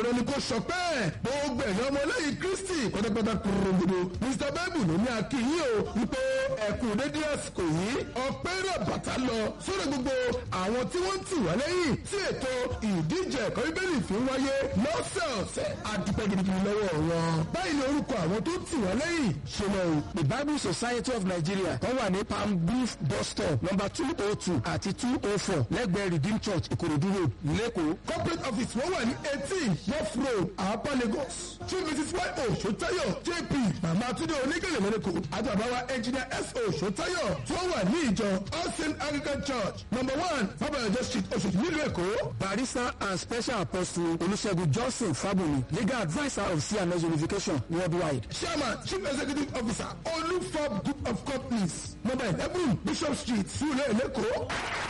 dandan ni kò sọ pé gbogbo ẹ̀yàn ọmọlẹ́yìn kristi pátápátá kúròǹdodo mr bible ló ní akínyìn o wípé ẹ̀kú dédé àsìkò yìí ọpẹ́ rẹ̀ bàtà lọ sórí gbogbo àwọn tí wọ́n ń tì wá lẹ́yìn tí ètò ìdíje ẹ̀kọ́ bíbélì fi ń wáyé lọ́sẹ̀ọ̀sẹ̀ àdúpẹ́ gidigidi lọ́wọ́ wọn. báyìí ni orúkọ àwọn tó tì wá lẹ́yìn ṣe lọ o. the bible society of nigeria tó wà ní palm beef bus stop number two oh two àti two oh four lẹ́gbẹ̀ẹ́ redeem church ìkòròdú road lẹ́kọ̀ọ́. corporate office wọ́n wà ní eighteen north road àpá lagos chief mrs y o sotayo jp mama tunde onígèlè mẹ́lẹ́kọ̀ àti àbáwá engineer s o sotayo tí wọ́n wà ní ìjọ all saint anglican church number one fabayọjọ street oṣooṣù nílùú èkó. barrister and special apostle olùṣègùn johnson fábùnmi legal adviser of cns unification worldwide. chairman chief executive officer olufab group of companies number eleven bishop street sule lẹ́kọ̀ọ́.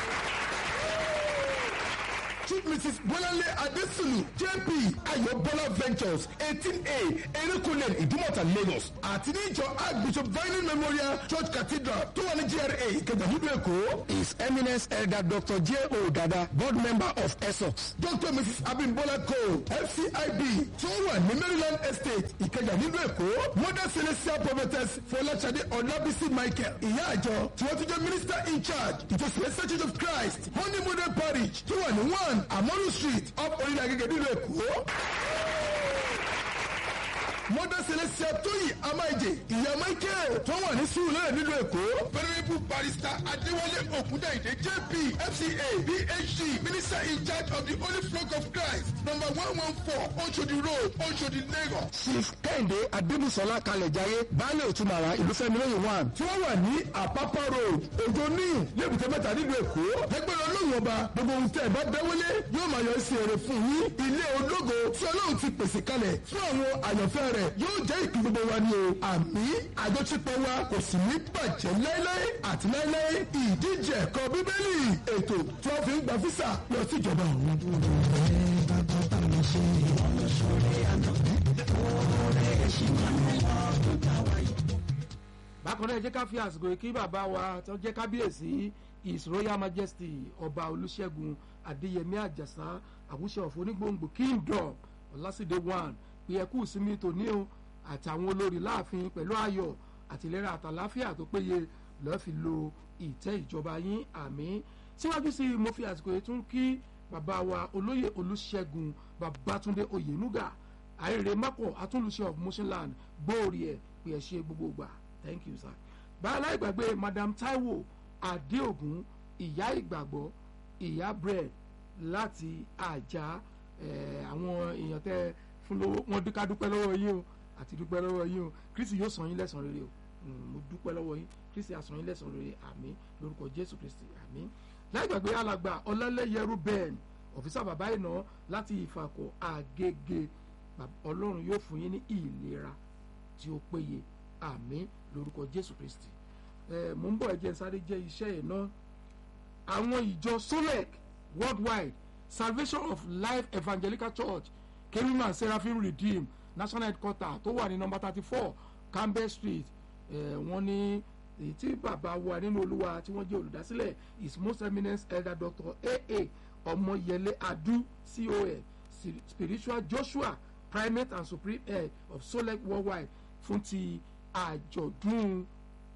Chief Mrs. Bọ́láńlé Adésùlù JP Ayọ̀bọ́lá Ventures eighteen A Erékùnlé Ìdúmọ̀tà Lagos àti ní ìjọ Archbishop Vining Memorial Church Cathedral tó wà ní GRA Ìkẹjà nílùú Èkó. his eminence elder dr j o dada board member of essex. Dr. Mrs. Abimbola Cole FCIB tó wà ní Maryland Estate Ìkẹjà nílùú Èkó. Mother Celestial Prophetess Fọláṣadé Ọlábísí Michael ìyá àjọ tí wọ́n ti jẹ́ minister in charge ìjọ Celestial Church of Christ Honey Model Parish tó wà ní one Amonu Street up orílẹ̀ agége nílùú Èkó. Mother Celestia Tóyì Amáìjè ìyá Michael tó wà ní Sùúrù nílùú Èkó. Venerable Barrister Adéwálé Ògúndàìdé JP FCA PhD Minister in charge of the Holy Flock of Christ number one one four Oshodi Road Oshodi Lagos. chief kẹ́hìndé adébùsọ̀lá kalẹ̀jáyé baálé òtúmọ̀ra ìlúfẹ́mi lóyún one. tí wọ́n wà ní Àpápá road Òjò níyù lébùté mẹ́ta nílùú Èkó. ẹgbẹ́ ọlọ́run ọba gbogbo ohun tẹ́ ẹ bá dáwọ́lé yóò máa yọ sí èrè fún yín. ilé ológo tí ọlọ́run ti pèsè kalẹ̀ fún àwọn àyànfẹ́ rẹ̀ yóò jẹ́ ìpín gbogbo wa ni o. àmì àjọṣepọ̀ wa kò sì ní bàjẹ́ láéláé àti láéláé ìdíje ẹ̀kọ́ bíbélì ètò tí wọ́n fi ń gba físà lọ sí ìjọba ọ̀hún. bákan náà ẹ jẹ́ ká fi àsìkò yìí kí bàbá wa tó jẹ́ kábíyèsí his royal majesty ọba olùṣègùn adéyẹmí àjàsá àwùṣe ọ̀fọ̀ onígbòǹgbò kingdom ọlásìdé one pé ẹ kú ìsinmi tòní o àtàwọn olórí láàfin pẹ̀lú ayọ̀ àtìlẹ́rà àtàláfíà tó péye lọ́ọ́ fi lo ìtẹ́ ìjọba yín àmì síwájú sí i mo fi àsìkò yìí tún kí bàbá wa olóyè olùṣègùn babátúndé oyènúgà àìrè mọ́kọ̀ atúnlùṣe of motionland gbóòrì ẹ̀ pé ẹ ṣe gbogbo gbà thank you sir. báyọ̀ ìgbàgbé madam taiwo adéògùn ìyá ìgbàgbọ́ ìyá bread láti àjà àwọn èèyàn tẹ fún lówó wọn dúkà dúpẹ́ lọ́wọ́ yín o àti dúpẹ́ lọ́wọ́ yín o kristi yóò san yín lẹ́san rere o mo dúpẹ́ lọ́wọ́ yín kristi á san yín lẹ́san rere àmín lórúkọ jésù kristi àmín láì gbàgbé alàgbà ọlọ́lẹ́yẹrú bẹ́ẹ̀n ọ̀fíìsà bàbá ìná láti ìfàkọ̀ àgègè ọlọ́run yóò fún yín ní ìlera tí ó péye àmín lórúkọ jésù kristi ẹ mò ń bọ̀ ẹ̀jẹ̀ sáré jẹ́ iṣẹ́ yìí ná àwọn ìjọ solec worldwide salvation of life evangelical church kerima seraphim redeem national headquarter tó wà ní number thirty four campbell street ẹ wọ́n ní èyí tí bàbá wa nínú olúwa tí wọ́n jẹ́ olùdásílẹ̀ his most eminent elder doctor aa ọmọyẹlé adu con spiritual joshua primate and supreme head of solec worldwide fún ti àjọ̀dún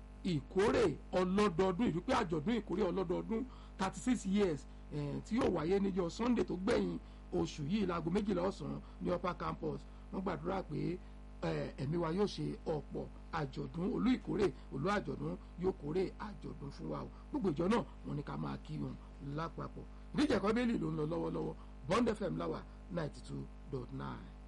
ìkórè ọlọ́dọọdún ìdúpẹ́ àjọ̀dún ìkórè ọlọ́dọọdún thirty six years tí yóò wáyé níjọ́ sunday tó gbẹ̀yìn oṣù yìí láago méjìlá ọ̀sán ní upper campus wọ́n gbàdúrà pé ẹ̀mí wa yóò ṣe ọ̀pọ̀ àjọ̀dún olú ìkórè olú àjọ̀dún yóò kórè àjọ̀dún fún wa o gbogbo ìjọ náà wọ́n ní ká máa kí wọn lápapọ̀ ìdíje ẹ̀kọ́ bẹ́ẹ̀lì ló ń lọ lọ́wọ́lọ́wọ́ bond fm láwà ninety two dot nine.